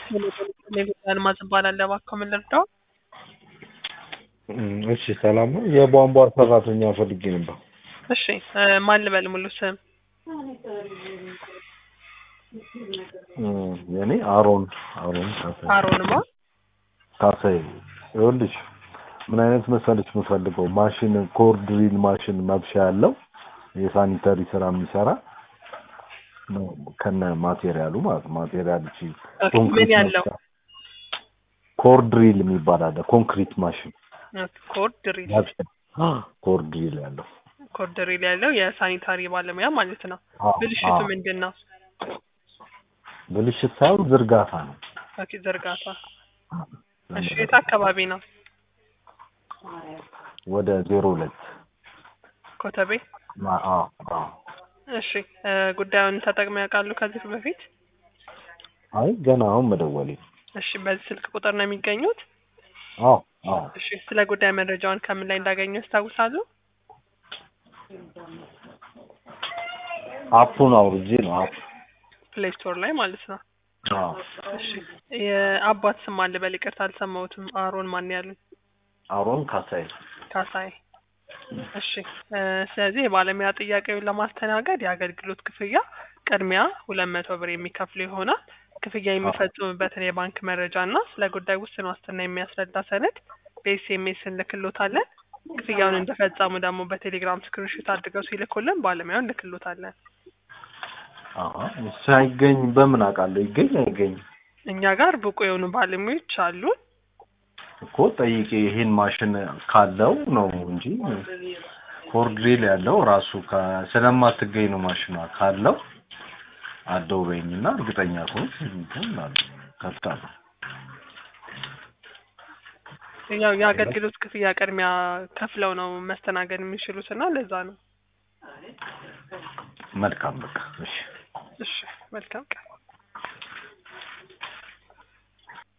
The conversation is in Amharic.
አልማዝ እባላለሁ። እባክዎ ምን ልርዳው? እሺ ሰላም ነው። የቧንቧ ሰራተኛ ፈልጌ ነበር። እሺ እ ማን ልበል ሙሉ ስም? የኔ አሮን አሮን ካሳይ አሮንማ ካሳይ። ይኸውልሽ ምን አይነት መሰለሽ የምፈልገው ማሽን ኮር ድሪል ማሽን መብሻ ያለው የሳኒተሪ ስራ የሚሰራ ነው ከነ ማቴሪያሉ ማለት ነው። ማቴሪያል እቺ ኦኬ፣ ምን ያለው ኮር ድሪል የሚባል አለ። ኮንክሪት ማሽን ኮርድ ድሪል መብሻ ኮር ድሪል ያለው ኮርድ ድሪል ያለው የሳኒታሪ ባለሙያ ማለት ነው። አዎ፣ ብልሽቱ አዎ። ምንድን ነው? ብልሽት ሳይሆን ዝርጋታ ነው። ኦኬ፣ ዝርጋታ። እሺ የት አካባቢ ነው? ወደ ዜሮ ሁለት ኮተቤ። አዎ፣ አዎ። እሺ እ ጉዳዩን ተጠቅመው ያውቃሉ ከዚህ በፊት? አይ ገና አሁን መደወሌ እሺ በዚህ ስልክ ቁጥር ነው የሚገኙት? አዎ፣ አዎ። እሺ ስለ ጉዳይ መረጃውን ከምን ላይ እንዳገኙ ያስታውሳሉ? አፑን አውርጄ ነው አፕ ፕሌይ ስቶር ላይ ማለት ነው። አዎ። እሺ የአባት ስም አለ በል ይቅርታ አልሰማሁትም። አሮን ማን ያሉኝ? አሮን ካሳይ ካሳይ። እሺ እ ስለዚህ የባለሙያ ጥያቄውን ለማስተናገድ የአገልግሎት ክፍያ ቅድሚያ ሁለት መቶ ብር የሚከፍሉ ይሆናል። ክፍያ የሚፈጽሙበትን የባንክ መረጃ እና ስለ ጉዳይ ውስን ዋስትና የሚያስረዳ ሰነድ በኤስኤምኤስ እንልክሎታለን። ክፍያውን እንደፈጸሙ ደግሞ በቴሌግራም ስክሪንሾት አድርገው ሲልኩልን ባለሙያውን እንልክሎታለን። አሀ ሳይገኝ በምን አውቃለሁ? ይገኝ አይገኝ እኛ ጋር ብቁ የሆኑ ባለሙያዎች አሉን። እኮ ጠይቄ ይሄን ማሽን ካለው ነው እንጂ ኮርድሪል ያለው ራሱ ከ- ስለማትገኝ ነው ማሽኗ ካለው አደው በይኝና እርግጠኛ ከሆንክ እንትን እላለሁ፣ ከፍታለሁ። ያው የአገልግሎት ክፍያ ቅድሚያ ከፍለው ነው መስተናገድ የሚችሉት እና ለዛ ነው። መልካም በቃ እሺ። እሺ መልካም ቀን።